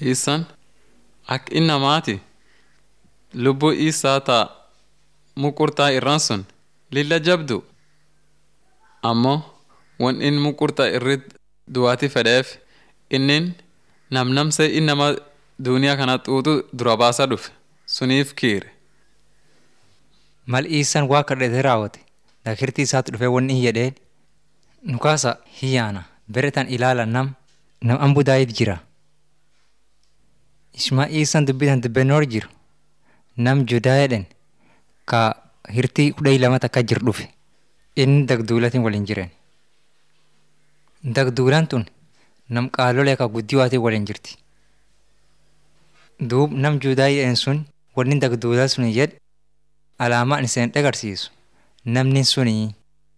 Isan akka inni namaati lubbuu isaa ta'a muqurtaa irraan sun lilla jabdu ammoo wan inni muqurtaa irratti du'aati fedheef innin namnamsee inni nama duuniyaa kana xuuxu dura baasaa dhufe suniif kiire. Mal iisan waa kadhatee raawwate dakirtii isaatti dhufee wanni hin jedheen nukaasa hiyyaana beretan ilaala nam nam ambudaayit jira. Ishmaa iisan dubbitan dubbenoor jiru nam judaa jedhen ka hirtii kudha lama takka jir dhufe inni dagduulatiin waliin jiren. Dagduulaan tun nam qaalolee ka guddiyootiin waliin jirti. Duub nam judaa jedhen sun wanni dagduulaa sun jedhe alaamaan iseen dhagarsiisu namni suni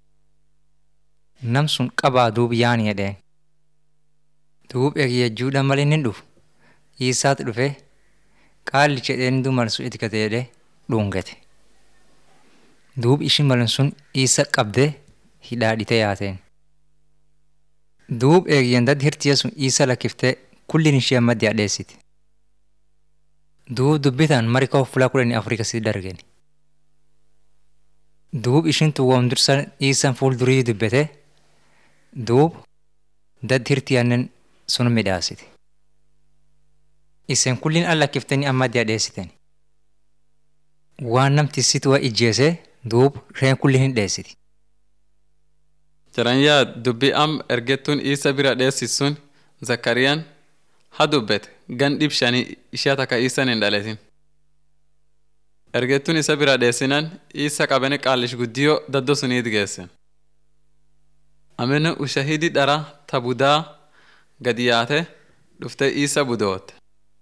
nam sun qabaa duub yaani jedheen. Duub eegiyyajuudha malee inni dhufu isaatti dhufe qaalli jedheen duuman sun itti gate jedhee dhungate. Duub ishin malan sun isa qabdee hidhaadhite yaateen. Duub eegiyyan daddi hirtiya sun isa lakkiftee kullin ishee maddi adheessiti. Duub dubbitaan marikoo fulaa kudhanii afurii kasii dargeni. Duub ishin tuwwam dursa iisan fuuldurii dubbate duub daddi hirtiyannen sun midhaasiti. Isen kullin al lakkiftanii amma addi adheessiten. Waan namti situwa ijjeese duub reen kullin hin dheessiti. Jaran yaa dubbii am ergettuun isa bira dheessis sun Zakariyaan ha dubbete gan dhib shanii ishee takka isan hin dhaletin. Ergettuun isa bira dheessinan isa qabanii qaallish guddiyoo daddo suniit geessen. Amina ushahidi dhara ta budaa gadi yaate dhuftee isa budootte.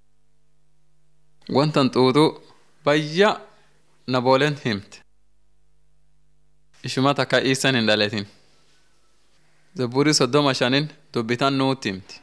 Wantan xuuxuu bayya nabooleen himte. Ishuma takka isan hin dhaletin. Zabburii soddoma shanin dubbitan nuutti himti.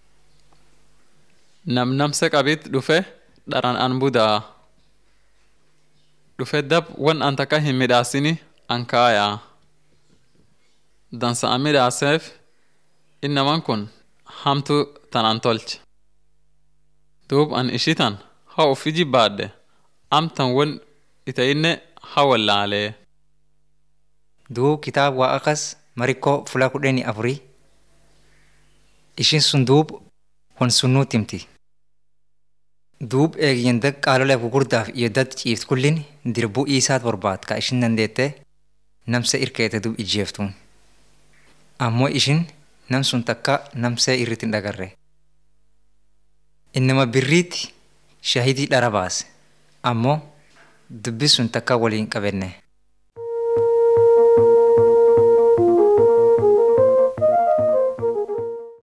Namnamse qabit dhufe dharan an budaa. Dhufe dab wan an takka hin midhaasini an kaayaa. Dansa an midhaaseef innaman kun hamtu tan an tolche. Duub an ishitan ha ufi jibbaadhe amtan won itayinne ha wallaalee. Duub kitaaba waa akas marikkoo fulaa kudhanii afurii ishin sun duub wan sun nuutti himti. Duub eegiyyan dag qaalolee gugurdaaf iyo dad ciift kullin dirbuu isaat barbaad ka ishin dandeette namse irkeete duub ijjeeftuun. Ammoo ishin nam sun takka namsee irratti hin dhagarre. Innama birriitti shahidii dhara baase ammoo dubbi sun takka waliin qabenne.